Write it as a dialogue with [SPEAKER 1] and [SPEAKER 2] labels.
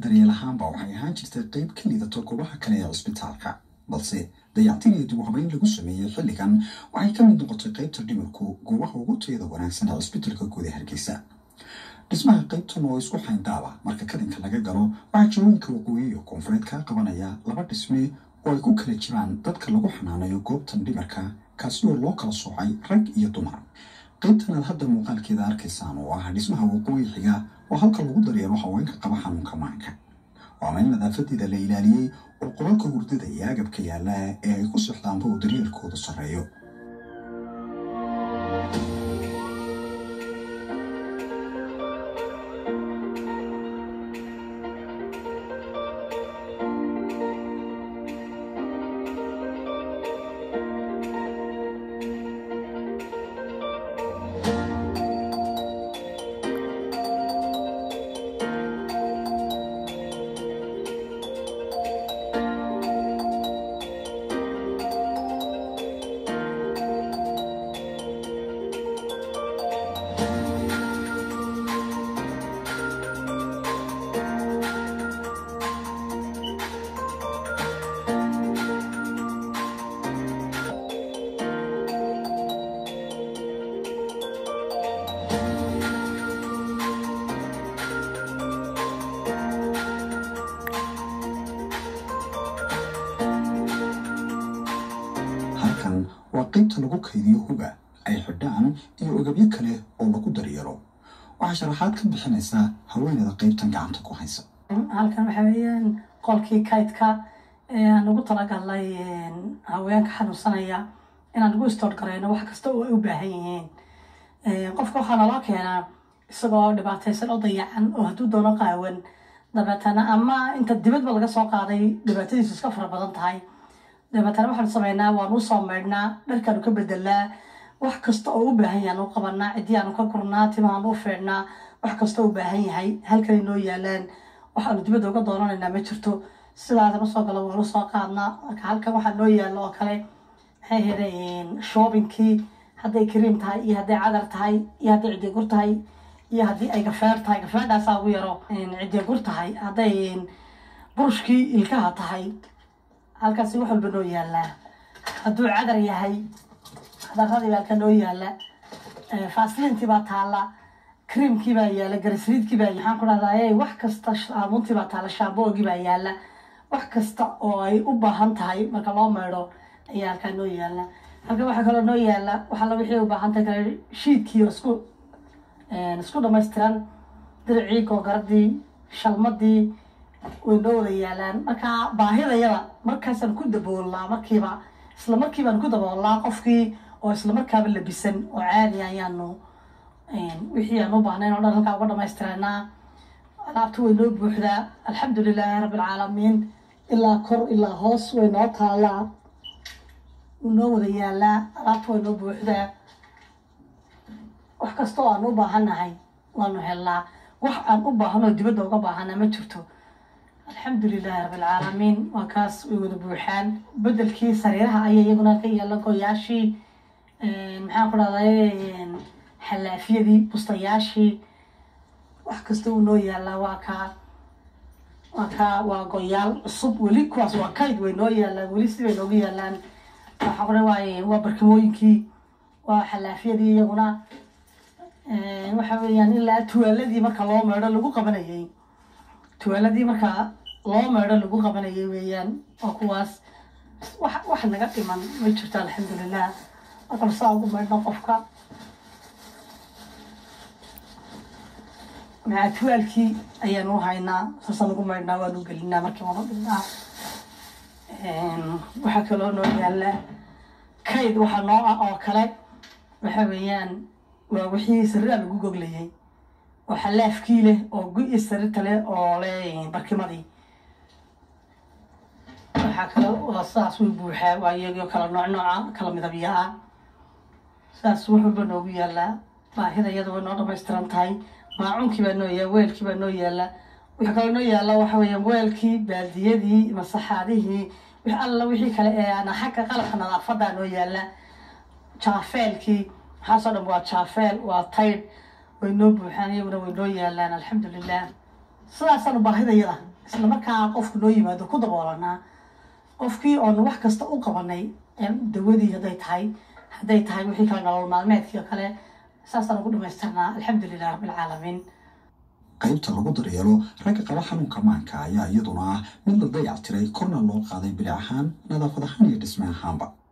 [SPEAKER 1] daryeel ahaanba waxay ahaan jirtay qeyb ka liidato goobaha kale ee cisbitaalka balse dayactir iyo dib u habeyn lagu sameeyey xilligan waxay ka mid noqotay qeybta dhimirku goobaha ugu tayada wanaagsan ee cisbitaalka guud ee hargeysa dhismaha qeybtan oo isku xayndaaba marka kadinka laga galo waxaa jawooyinka waqooyi iyo koonfureed kaa qabanaya laba dhisme oo ay ku kala jiraan dadka lagu xanaanayo goobtan dhimarka kaasi oo loo kala soocay rag iyo dumar qaybtan aad hadda muuqaalkeeda arkaysaan oo ah dhismaha waqooyi xiga oo halka lagu daryeelo haweenka qaba xanuunka maanka waa meel nadaafadeeda la ilaaliyey oo qolalka hurdada iyo agabka yaalla ee ay ku socdaanba uu daryeelkoodu sarreeyo halkan waa qaybta lagu kaydiyo huga ay xidhaan iyo ogabyo kale oo lagu daryeelo waxaa sharaxaad ka bixinaysa haweeneyda qaybtan gacanta ku haysa
[SPEAKER 2] halkan waxaa weeyaan qolkii kaydka aan ugu talagalnay haweenka xanuunsanaya inaan ugu istoor garayno wax kasta oo ay u baahan yihiin qofka waxaa naloo keenaa isagoo dhibaataysan oo dayacan oo hadduu doono qaawan dabeetana ama inta dibadba laga soo qaaday dhibaatadiisu iska fara badan tahay dabeetana waxaanu sameynaa waanu usoo maydhnaa dharkaanu ka bedelnaa wax kasta oo u baahan yahay anu qabanaa cidiyaanu ka gurnaa timahaanu u feedhnaa wax kasta oo u baahan yahay halkanay noo yaalaan waxaanu dibadda uga doonanaynaa ma jirto sidaasan usoo galo waanu soo qaadnaa marka halkan waxaa noo yaalo oo kale maxay ahayde shoobinkii hadday kariim tahay iyo hadday cadar tahay iyo hadday cidiyagur tahay iyo haddii ay gafeer tahay gafeerdhaasaa ugu yaro cidiyagur tahay hadday burushkii ilkaha tahay halkaasi wax walba noo yaalaa hadduu cadar yahay cadaradii baa halka noo yaala faasliintii baa taala creamkii baa yaala garasriidkii baa maxaan ku dhahdaye wax kasta saabuuntii baa taala shaamboogii baa yaala wax kasta oo ay u baahan tahay marka loo maydho ayaa halkaa noo yaala halka waxaa kaloo noo yaala waxalla wixii u baahan tahay kale shiidkii oo isku isku dhamaystiran diricii googaradii shalmadii way noo wada yaalaan marka baahidayada markaasaan ku daboolnaa markiiba isla markiibaan ku daboolnaa qofkii oo isla markaaba labisan oo caadi ayaanu wixii aan u baahnayn oo dhan halkaa uga dhamaystiranaa alaabta way noo buuxdaa alxamdu lilaahi rabbi alcaalamiin ilaa kor ilaa hoos way noo taalaa wuu noo wada yaalaa alaabta way noo buuxdaa wax kasta oo aan u baahannahay waanu helnaa wax aan u baahanoo dibadda uga baahanaa ma jirto alxamdu lilaahi rabbi alcaalamiin waa kaas way wada buuxaan bedelkii sariiraha ayaa iyaguna ka yaala goyaashii maxaan ku dhahday xalaafyadii bustayaashii wax kasta uu noo yaalaa waa kaa waa kaa waa goyaal cusub weli kuwaas waa kayd way noo yaalaan weli si bay noogu yaalaan waxaa kudhe waaye waa barkimooyinkii waa xalaafyadii iyaguna waxa weeyaan ilaa tuwaaladii marka loo meedho lagu qabanayay tuwaaladii marka loo meedho lagu qabanayay weeyaan waa kuwaas wax wax naga dhiman ma jirto alxamdulilah marka saa ugu meydhno qofka maca tuwaalkii ayaanu haynaa saasaan ugu meydhnaa waanu gelinaa markii waanu dhignaa waxaa kaloo noo yaala kayd waxaa noo ah oo kale waxa weeyaan waa wixii sariraa lagu goglayay oo xalaafkii leh oo gu-i sarirta leh oo leh barkimadii waxaa kale waa sidaas way buuxaa waa iyagoo kala nooc nooca kala midabya ah sidaas wax walba noogu yaalaa baahida iyada way noo dhamaystiran tahay maacuunkii baa noo yaala weelkii baa noo yaala waxaa kaloo noo yaala waxa weeyaan weelkii baaldiyadii masaxaadihii wix alla wixii kale ee ana xagga qalabka nadaafadaa noo yaala jaafeelkii waxaasoo dhan waa jaafeel waa taydh way noo buuxaan iyaguna way noo yaalaan alxamdulilah sidaasaanu baahidayada isla markaa qofku noo yimaado ku daboolanaa qofkii oonu wax kasta u qabanay dawadii hadday tahay hadday tahay wixii kale nolol maalmeedkii oo kale saasaan ugu dhamaystirnaa alxamdulilah rabbilcaalamiin
[SPEAKER 1] qaybta lagu daryeelo ragga qaba xanuunka maanka ayaa iyaduna ah mid la dayac tiray korna loo qaaday bilic ahaan nadaafad ahaan iyo dhisme ahaanba